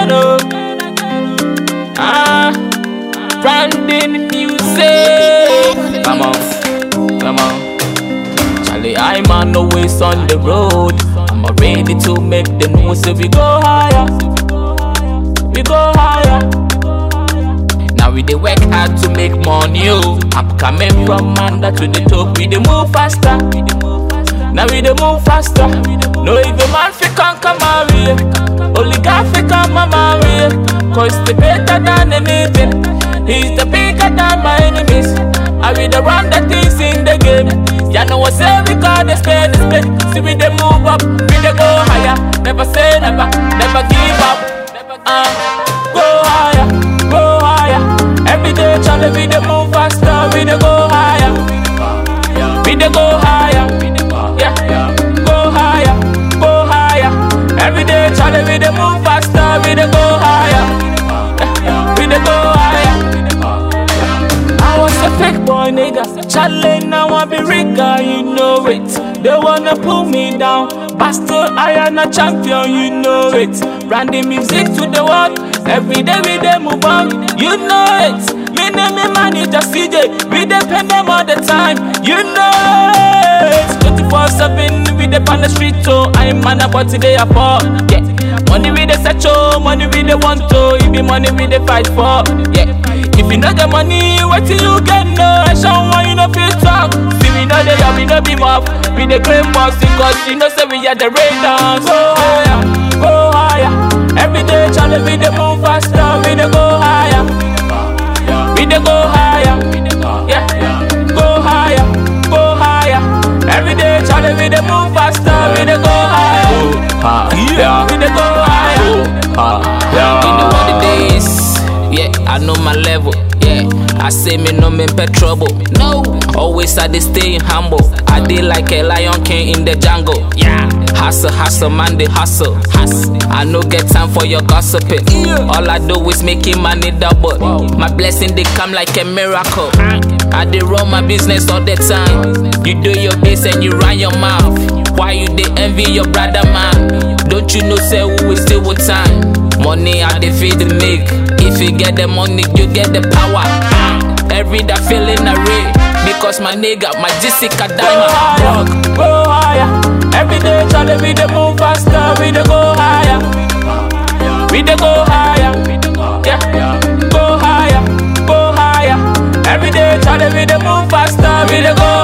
again, oh. Ah, branding music. Come on, come on. Charlie, I'm on the ways on the road. I'm ready to make the news, so we go higher. We go higher. Now we dey work hard to make money, oh. I'm coming from under to the top, we dey move faster. Now we dey move faster. No even man fi conquer my way. Only God fi come my way. Cause the better than anything. He's the bigger than my enemies. I be the run the things in the game. Ya know what say we got the spade, the spade. See we dey move up, we dey go higher. Never say never, never give up. Uh, go higher, go higher. Every day, Charlie, we dey move faster, we dey go higher. We dey go higher, yeah. Go higher, go higher. Every day, Charlie, we dey move faster, we dey go higher. Yeah. We dey go higher. I was a fake boy, nigga. Charlie, now I be rigger, you know it. They wanna pull me down, but still I am a champion, you know it. Branding music to the world, every day we dey move on, you know it. Me name me manager CJ, we depend them all the time, you know it. 24 7, we dey on the street, so I am man about today I fall, yeah. Money we dey search, oh, money we dey want, oh, it be money we dey fight for, yeah. If you no get money, what till you get no? I show one you no feel talk. See we know they are, we no be mob, we dey claim boss because you know say we are the raiders. Go higher, go higher. Every day, Charlie, we dey move faster, we dey go higher, we dey go higher, yeah. Go higher, go higher. Every day, Charlie, we dey move faster, we dey go higher, Yeah. we dey go higher. You know what it is. Yeah, I know my level. Yeah, I say me no me pet trouble. No, always I dey stay humble. I dey like a lion king in the jungle. Yeah, hustle, hustle, man, they hustle. hustle. I no get time for your gossiping. All I do is making money double. My blessing they come like a miracle. I dey run my business all the time. You do your best and you run your mouth. Why you dey envy your brother man? Don't you know say we still with time? Money I dey feed the make. If you get the money, you get the power. Every day feeling array. Because my nigga, my Jessica Go diamond. higher, go higher. Every day, Charlie, we dey move faster, we dey go higher. We dey go higher, yeah. Go higher, go higher. Every day, Charlie, we dey move faster, we dey go